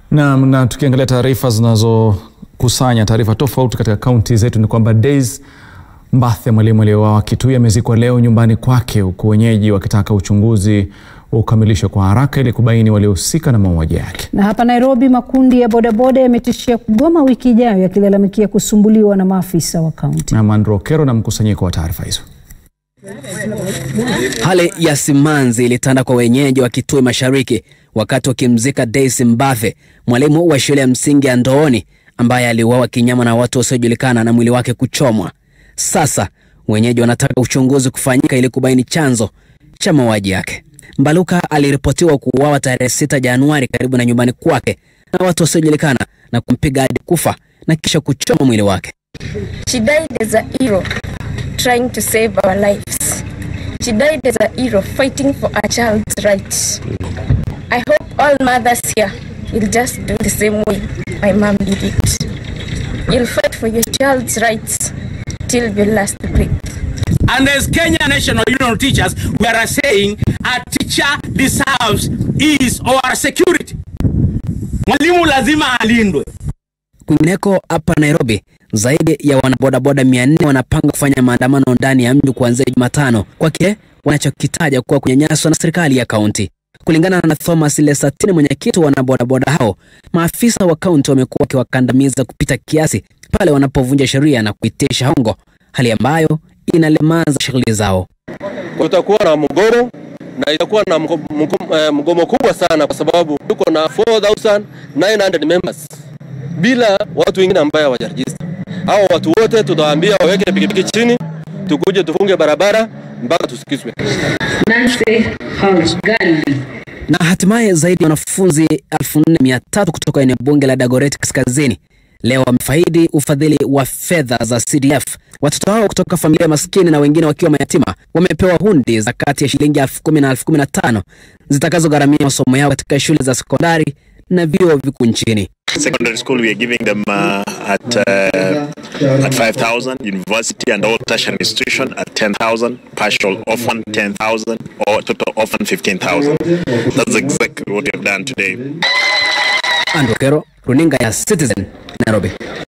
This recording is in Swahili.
Na, na tukiangalia taarifa zinazokusanya taarifa tofauti katika kaunti zetu ni kwamba Days Mbathe, mwalimu aliyeuawa Kitui, amezikwa leo nyumbani kwake, huku wenyeji wakitaka uchunguzi ukamilishwe kwa haraka ili kubaini waliohusika na mauaji yake. Na hapa Nairobi, makundi ya bodaboda yametishia kugoma wiki ijayo yakilalamikia kusumbuliwa na maafisa wa kaunti. Na Mandro Kero na mkusanyiko wa taarifa hizo. Hali ya simanzi ilitanda kwa wenyeji wa Kitui Mashariki wakati wakimzika Daisy Mbathe, mwalimu wa shule ya msingi ya Ndooni ambaye aliuawa kinyama na watu wasiojulikana na mwili wake kuchomwa. Sasa wenyeji wanataka uchunguzi kufanyika ili kubaini chanzo cha mauaji yake. Mbaluka aliripotiwa kuuawa tarehe 6 Januari karibu na nyumbani kwake na watu wasiojulikana na kumpiga hadi kufa na kisha kuchoma mwili wake. She died as a hero trying to save our lives. She died as a hero fighting for a child's rights. I hope all mothers here will just do the same way my mom did it. You'll fight for your child's rights till your last breath. And as Kenya National Union of Teachers, we are saying a teacher deserves his or her security. Mwalimu lazima alindwe. Kwingineko hapa Nairobi, zaidi ya wanabodaboda 400 wanapanga kufanya maandamano ndani ya mji kuanzia Jumatano kwa kile wanachokitaja kuwa kunyanyaswa na serikali ya kaunti. Kulingana na Thomas Lesatini, mwenyekiti wa wanabodaboda hao, maafisa wa kaunti wamekuwa wakiwakandamiza kupita kiasi pale wanapovunja sheria na kuitisha hongo, hali ambayo inalemaza shughuli zao. Kutakuwa na mgomo na itakuwa na mgo- mgo- eh, mgomo kubwa sana, kwa sababu tuko na 4900 members bila watu wengine ambaye hawajarejista. Hao watu wote tutawaambia waweke pikipiki chini, tukuje tufunge barabara mpaka tusikizwe. Na hatimaye zaidi ya wanafunzi 4300 kutoka eneo bunge la Dagoretti Kaskazini leo wamefaidi ufadhili wa fedha za CDF. Watoto hao kutoka familia maskini na wengine wakiwa mayatima wamepewa hundi za kati ya shilingi elfu kumi na elfu kumi na tano zitakazogharamia masomo yao katika shule za sekondari na vyuo vikuu nchini. Secondary school, we are giving them uh, at uh, at 5,000. University and all tertiary institution at 10,000. Partial orphan 10,000 or total orphan 15,000. That's exactly what we have done today. Andrew Kero, runinga ya Citizen, Nairobi.